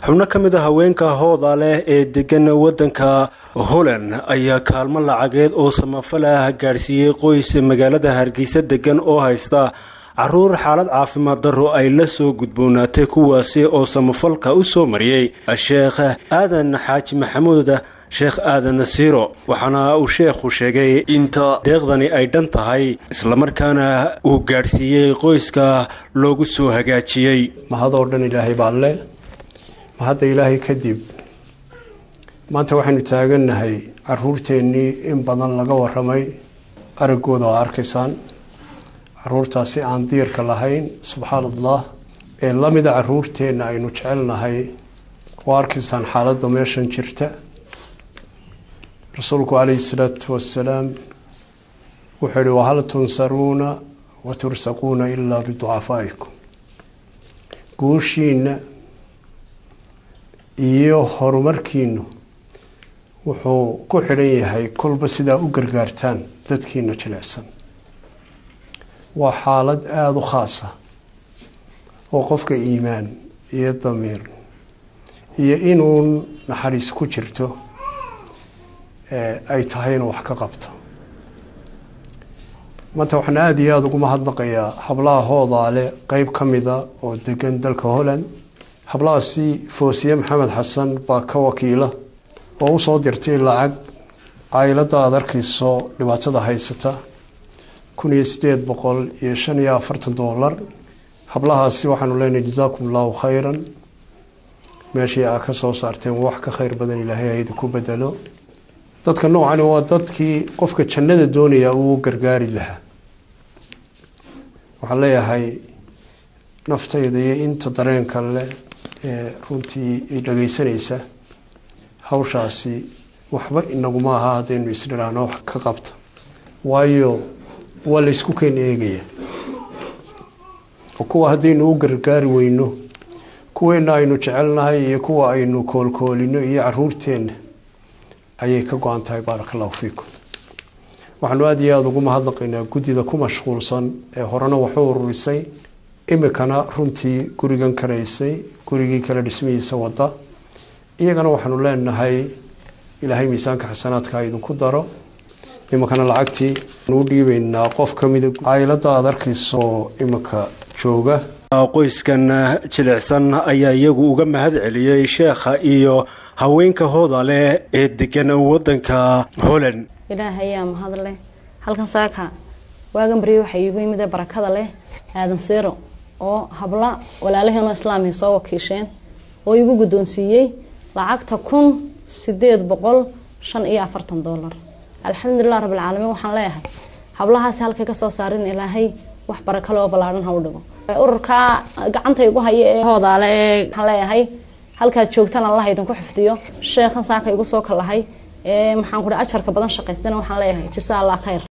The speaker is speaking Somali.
xubno ka mid a haweenka hooda leh ee degan waddanka holland ayaa kaalmo lacageed oo samafal ah gaadhsiiyey qoys magaalada hargeysa degan oo haysta caruur xaalad caafimaad darro ay la soo gudboonaatay kuwaasi oo samafalka u soo mariyey sheekh aadan xaaji maxamuud sheekh aadan nasiiro waxaana uu sheekhu sheegay inta deeqdani ay dhan tahay islamarkaana uu gaadhsiiyey qoyska loogu soo hagaajiyey mahadoo dhan ilaahay baa le mahadda ilaahay kadib maanta waxaynu taagannahay caruurteennii in badan laga waramay araggooda oo arkaysaan caruurtaasi aan diirka lahayn subxaan allah ee lamida caruurteenna aynu jecelnahay oo arkaysaan xaaladda meeshan jirta rasuulku calayhi salaatu wasalaam wuxuu yihi wahal tunsaruuna wa tursaquuna ilaa biducafaa'ikum guushiina iyo horumarkiinu wuxuu ku xidhan yahay kolba sidaa u gargaartaan dadkiina jilicsan waa xaalad aada u khaasa oo qofka iimaan iyo damiir iyo inuun naxariis ku jirto ay tahay inuu wax ka qabto maanta waxaan aada iyo aada ugu mahadnaqayaa hablaha hoodaale qeyb ka mida oo degan dalka holland hablahaasi foosiye maxamed xasan baa ka wakiila oo usoo dirtay lacag caylada aada arkayso dhibaatada haysata kun iyo sideed boqol iyo shan iyo afartan doolar hablahaasi waxaanu leenahay jasaakum allahu khayran meeshii aa ka soo saarteen wax ka khayr badan ilaahay hayda ku bedelo dadka noocani waa dadkii qofka jannada doonaya uu gargaari lahaa waxaan leeyahay naftayda iyo inta dareenka leh ee runtii ay dhageysanaysa hawshaasi waxba inaguma aha haddaynu isdhiraano wax ka qabta waayo waa laysku keen eegaya oo kuwa haddaynu u gargaari weyno kuweena aynu jecelnahay iyo kuwa aynu koolkoolino iyo caruurteenna ayay ka go-an tahay baaraka allahu fiikum waxaanu aada iyo aada ugu mahadnaqaynaa guddida ku mashquulsan ee horena waxu ururisay imikana runtii gurigan karaysay gurigii kale dhismihiisa wada iyagana waxaanu leenahay ilaahay miisaanka xasanaadka idinku daro imikana lacagtii u dhiibeynaa qof kamida caylada aada arkayso imika jooga qoyskan jilicsan ayaa iyagu uga mahad celiyey sheekha iyo haweenka hooda leh ee degan wadanka holland ilaahay ayaa mahad leh halkan saaka waagan barye waxaa iigu yimid barakada leh aadan siiro oo habla walaalaheenoo islaamia soo wakiisheen oo igu guddoonsiiyey lacagta kun sideed boqol shan iyo afartan doolar alxamdulilah rabbilcaalamiin waxaan leeyahay hablahaasi halkay kasoo saarin ilaahay wax barakale oo ballaadhan ha u dhigo ururkaa gacanta igu haya ee hoodaale ee waxaan leeyahay halkaad joogtaan allah idinku xifdiyo sheekhan saaka igu soo kalahay ee maxaan ku ajarka badan shaqaystana waxaan leeyahay jasa allah khayr